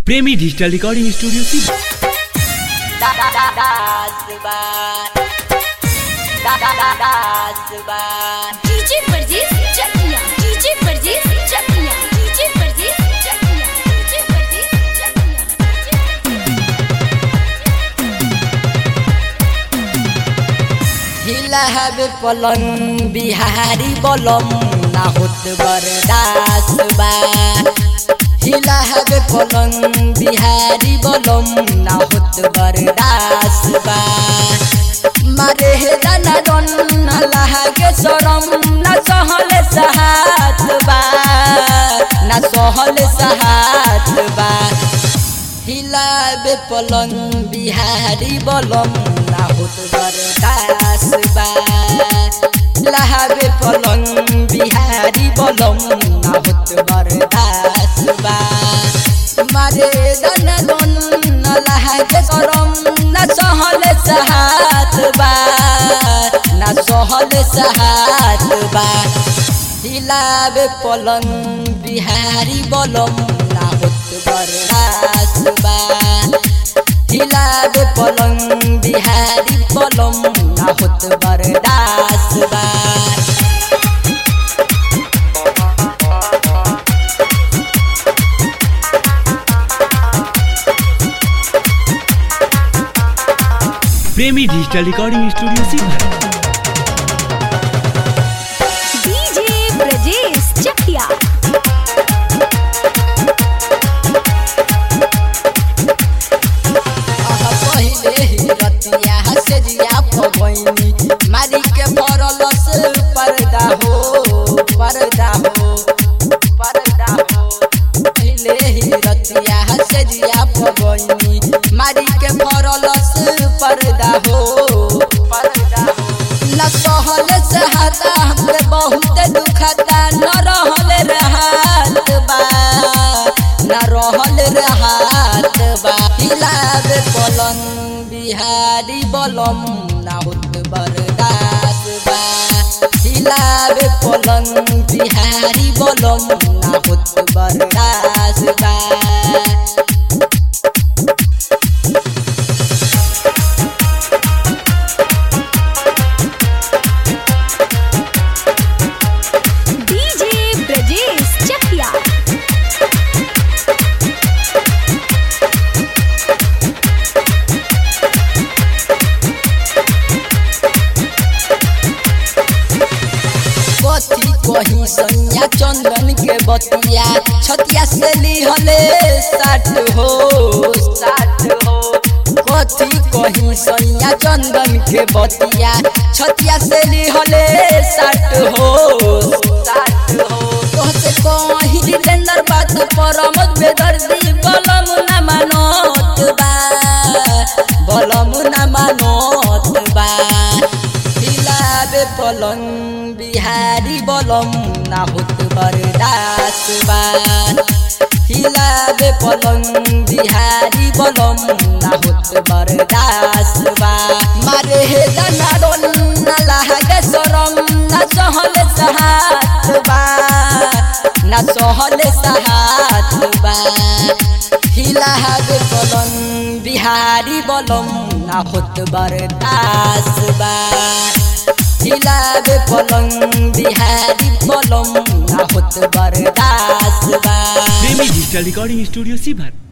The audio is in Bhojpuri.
प्रेमी डिजिटल रिकॉर्डिंग स्टूडियो सी DJ Pardes Chakia DJ Pardes Chakia DJ Pardes Chakia DJ Pardes चकिया हिला हबे पलंग बिहारी बलम ना होत बरदास बा हिला हबे पलंग बिहारी बलम ना होत बरदास बा मारे हे दाना दन ना लागे शरम ना सहले सहात बा ना सहले सहात बा हिलाबे पलंग बिहारी बलम ना होत बरदास बा लहाबे पलंग बिहारी बलम ना होत बरदास बा मारे दन दन न लहागे करम ना सहले सहात बा ना सहले सहात बा हिलाबे पलंग बिहारी बलम ना होत बरदास बा हिलाबे पलंग बिहारी बलम ना होत बरदास बा प्रेमी डिजिटल रिकॉर्डिंग स्टूडियो सी डीजे ब्रजेश चकिया अह पहिले ही रतिया से जिया पवैनी मारी के भरल से पर्दा हो पर्दा हो पर्दा हो पहिले ही रतिया से जिया पवैनी मारी के भरल से पर्दा हो पर्दा हो न सहल से हाथा हमरे बहुत दुखता न रहल रहत बा न रहल रहत बा हिलाबे पलंग बिहारी बलम ना होत बरदास बा हिलाबे पलंग बिहारी बलम ना होत बरदास बा डीजे ब्रजेश चकिया कथी कही सैया चंदन के बतिया छतिया से लिहले साठ हो साठ हो कथी कही सैया चंदन के बतिया छतिया से लिहले साठ हो साठ हो तोहसे कही जितेंद्र बात परमत बेदर्दी बलम न मानत बा बलम न मानत बा हिलाबे पलंग बिहारी बलम ना होत बरदास बा हिलाबे पलंग बिहारी बलम ना होत बरदास बा मारे हे दाना डोल ना लागे शरम ना सहले सहात बा ना सहले सहात बा हिलाबे पलंग बिहारी बलम ना होत बरदास बा हिलाबे पलंग बिहारी बलम ना होत बरदास बा प्रेमी डिजिटल रिकॉर्डिंग स्टूडियो सी